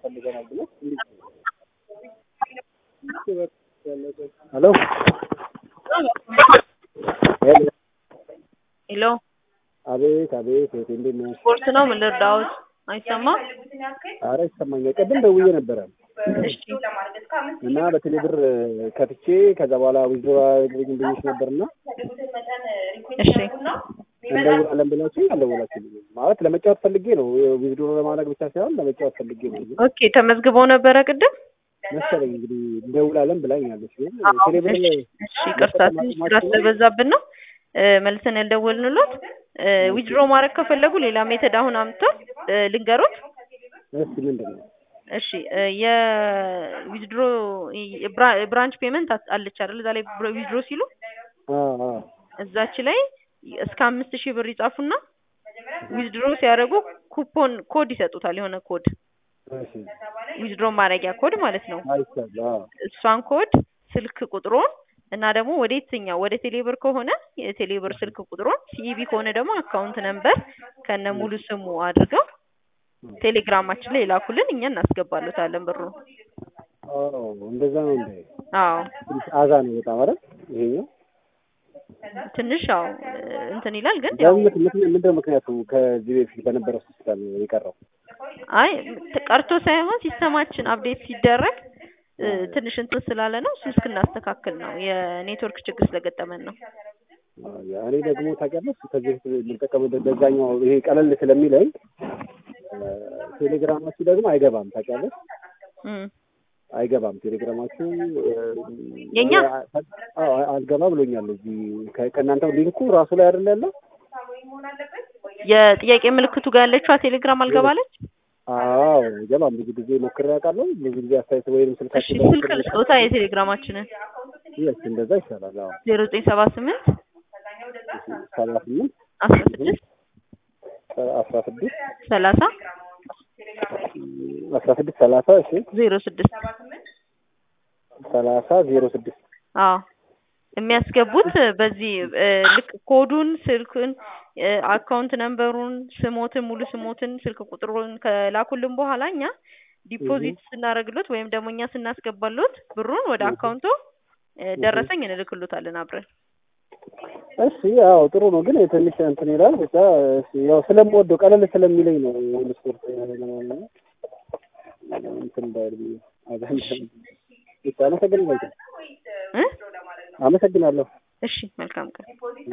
ፈልገናል ብሎ ሄሎ ሄሎ ሄሎ አቤት አቤት እህቴ እንዴት ነሽ? ስፖርት ነው ምን ልርዳዎት? አይሰማም? ኧረ ይሰማኛል። ቅድም ደውዬ ነበረ እሺ እና በቴሌ ብር ከፍቼ ከዛ በኋላ ዊዝድሮ አድርገኝ ብዬሽ ነበርና እሺ እንደውላለን ብላችሁ አልደወላችሁልኝም። ማለት ለመጫወት ፈልጌ ነው ዊዝድሮ ለማድረግ ብቻ ሳይሆን ለመጫወት ፈልጌ ነው ኦኬ ተመዝግበው ነበረ ቅድም? መሰለኝ እንግዲህ እንደውላለን ብላኛለች። ግን ቴሌ ብር እሺ እሺ ይቅርታ ትንሽ ስራ ስለበዛብን ነው እ መልሰን ያልደወልንሎት እ ዊዝድሮ ማድረግ ከፈለጉ ሌላ ሜተድ አሁን አምጥተው እ ልንገሮት እስኪ ምንድን ነው እሺ እ የዊዝድሮ ብራንች ፔመንት አለች አይደል? እዛ ላይ ዊዝድሮ ሲሉ አዎ አዎ እዛች ላይ እስከ አምስት ሺህ ብር ይጻፉና ዊዝድሮ ሲያደርጉ ኩፖን ኮድ ይሰጡታል። የሆነ ኮድ እሺ ዊዝድሮ ማድረጊያ ኮድ ማለት ነው። አይቻለሁ። አዎ እሷን ኮድ ስልክ ቁጥሩን እና ደግሞ ወደ የትኛው ወደ ቴሌብር ከሆነ የቴሌብር ስልክ ቁጥሩን ሲኢቢ ከሆነ ደግሞ አካውንት ነምበር ከነ ሙሉ ስሙ አድርገው ቴሌግራማችን ላይ የላኩልን እኛ እናስገባሉታለን ብሩን። አዎ እንደዛ ነው እንዴ? አዎ ትንሽ አዛ ነው በጣም አይደል? ይሄኛው ትንሽ ያው እንትን ይላል ግን ያው ለምን ምክንያት ምንድነው ምክንያቱ ከዚህ በፊት በነበረው ሲስተም የቀረው? አይ ቀርቶ ሳይሆን ሲስተማችን አፕዴት ሲደረግ እ ትንሽ እንትን ስላለ ነው። እሱን እስክናስተካክል ነው የኔትወርክ ችግር ስለገጠመን ነው። አዎ፣ እኔ ደግሞ ታውቂያለሽ ከዚህ በፊት የምጠቀምበት በዛኛው ይሄ ቀለል ስለሚለኝ እ ቴሌግራማችሁ ደግሞ አይገባም ታውቂያለሽ እም አይገባም ቴሌግራማችሁ እ የኛ? አዎ አልገባ ብሎኛል። እዚህ ከ- ከእናንተው ሊንኩ ራሱ ላይ አይደል ያለው? የጥያቄ ምልክቱ ጋር ያለችዋ ቴሌግራም አልገባለች። አዎ አይገባም። ብዙ ጊዜ ሞክሬ አውቃለሁ። ብዙ ጊዜ አስተያየት ወይም እሺ ስልካችን ስልክ ልስጦታ የቴሌግራማችንን ይስ እንደዛ ይሻላል። አዎ ዜሮ ዘጠኝ ሰባ ስምንት ሰባ ስምንት አስራ ስድስት አስራ ስድስት ሰላሳ አስራ ስድስት ሰላሳ እሺ ዜሮ ስድስት ሰላሳ ዜሮ ስድስት አዎ የሚያስገቡት በዚህ እ ልክ ኮዱን ስልክን እ አካውንት ነምበሩን ስሞትን ሙሉ ስሞትን ስልክ ቁጥሩን ከላኩልን በኋላ እኛ ዲፖዚት ስናደርግሎት ወይም ደግሞ እኛ ስናስገባሎት ብሩን ወደ አካውንቶ እ ደረሰኝ እንልክሎታለን አብረን እሺ ያው ጥሩ ነው፣ ግን ትንሽ እንትን ይላል። ብቻ እሺ ያው ስለምወደው ቀለል ስለሚለኝ ነው ሁሉ ስፖርት ለማለት እንትን እንዳይል ብዬ አዛኝ ብቻ አመሰግናለሁ። እ አመሰግናለሁ። እሺ መልካም ቀን